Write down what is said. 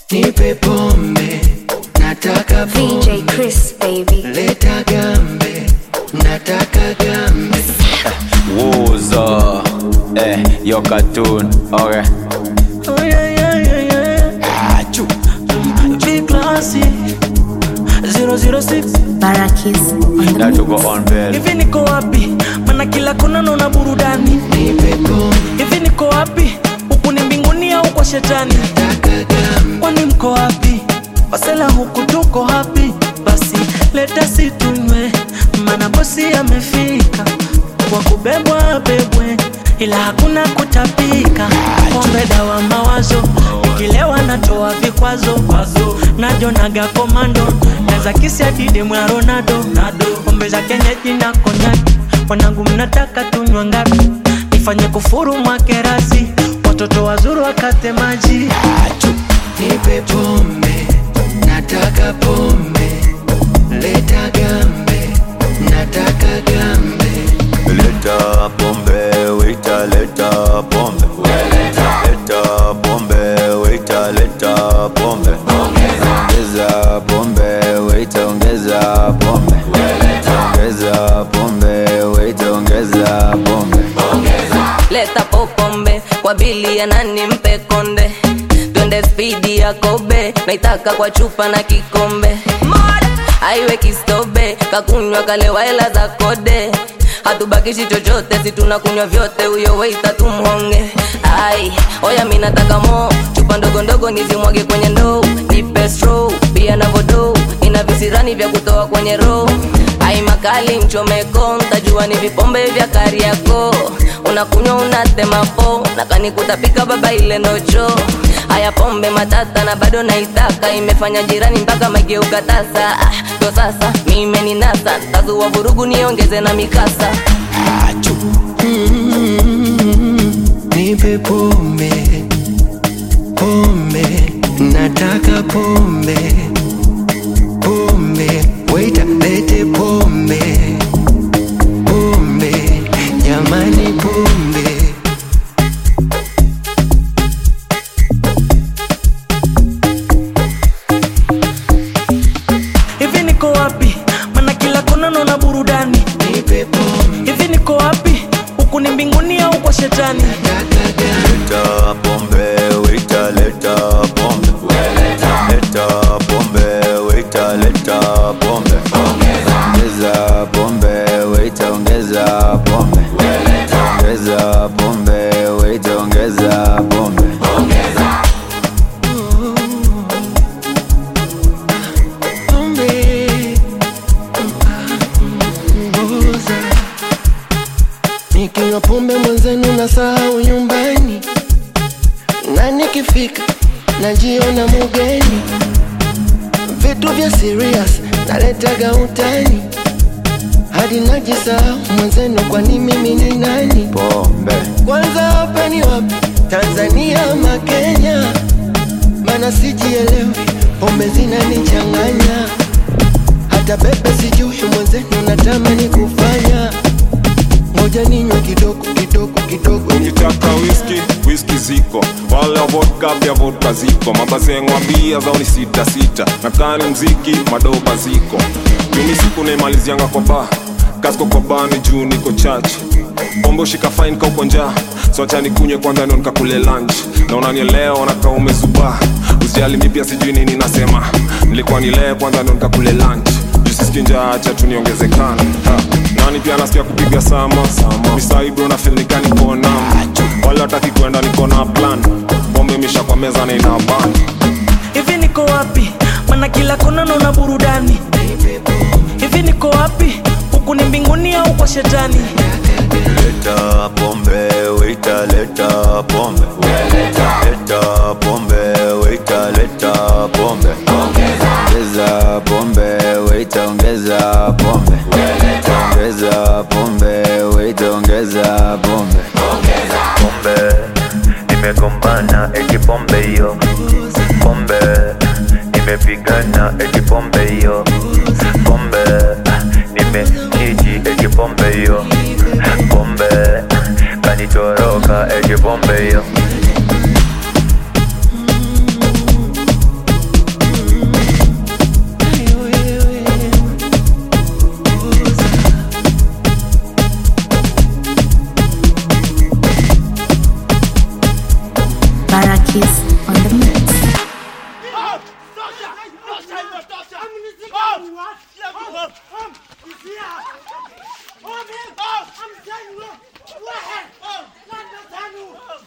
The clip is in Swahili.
nipe pombe, nataka VJ pombe, Chris, baby. leta gambe, nataka gambe. Wuzo, eh, your cartoon, okay. Oh yeah, yeah, yeah, yeah. Achoo. Big classy 006 Barakis on the That to mix. go on bell. hivi niko wapi mana kila kona naona burudani Nipe pombe, hivi niko wapi huku ni mbinguni au kwa shetani nataka gambe. kwani mko wapi wasela huku tuko hapi basi leta situnywe mana bosi amefika kwa kubebwa bebwe ila hakuna kutapika pombe dawa mawazo ukilewa natoa vikwazo najonaga komando naza kisi adide mwa ronaldo pombe za kenyeji na konyaki wanangu mnataka tunywa ngapi nifanye kufuru mwakerasi watoto wazuru wakate maji Nipe pombe, nataka pombe, leta gambe, nataka gambe. Leta pombe, waiter, leta pombe. Leta pombe, waiter, leta pombe. Ongeza pombe, waiter, ongeza pombe. Ongeza pombe, waiter, ongeza pombe. leta popombe kwa bili ya nani mpe konde twende spidi ya kobe naitaka kwa chupa na kikombe aiwe kistobe kakunywa kalewa hela za kode hatubakishi chochote si tunakunywa vyote huyo weita tumhonge ai oya mi nataka mo chupa ndogo ndogo nizimwage kwenye ndoo nipe stro pia na vodo ina visirani vya kutoa kwenye roho ai makali mchomeko ntajua ni vipombe vya kariako unakunywa unatema po nakanikutapika baba ile nocho haya pombe matata na bado naitaka imefanya jirani mpaka mageuka tasa ah, ndo sasa mimeninasa tazua vurugu niongeze na mikasa Nipe pombe, pombe, nataka pombe, pombe, waiter, lete pombe, pombe, jamani pombe. hivi niko wapi mana kila kona naona burudani Nipe pombe, hivi niko wapi huku ni mbinguni au kwa shetani nataka gambe. Leta pombe, waiter, leta pombe. Leta pombe, waiter, leta pombe. Ongeza pombe, waiter, ongeza pombe. Ongeza pombe, waiter, ongeza pombe. pombe mboza nikinywa pombe mwenzenu na sahau nyumbani na nikifika najiona mugeni vitu vya serious naletaga utani hadi najisahau mwenzenu kwani mimi ni nani Pombe. kwanza hapa ni wapi tanzania ama kenya mana sijielewi pombe zinanichanganya hata bebe sijui mwenzenu natamani kufanya moja ninywe kidogo kidogo kidogo ukitaka whisky whisky ziko wale wa vodka pia vodka ziko mabazengwa bia zao ni sita sita na kani mziki madoba ziko juni siku naimalizianga kwa ba kasko kwa bani juu niko chachi pombe ushika fine ka uko njaa so acha nikunywe kwanza ndo nikakule lunch na unanielewa nakaa umezubaa usijali mi pia sijui nini nasema nilikuwa nilee kwanza ndo nikakule lunch juu sisiki njaa acha tu niongezekana Ha. nani pia nasikia kupiga sama misaibro na fil nikanikona wala hataki kwenda niko na plan pombe misha kwa meza na ina ban hivi niko wapi mana kila kona naona burudani hivi niko wapi huku ni mbinguni au kwa shetani Leta pombe, waiter, leta pombe. Leta pombe, waiter, leta pombe. Ongeza pombe, waiter, ongeza pombe. Ongeza pombe, waiter, ongeza pombe. pombe nimegombana eti pombe hiyo pombe nimepigana eti pombe hiyo pombe ah, nimekiji eti pombe hiyo pombe kanitoroka eti pombe hiyo واحد واحد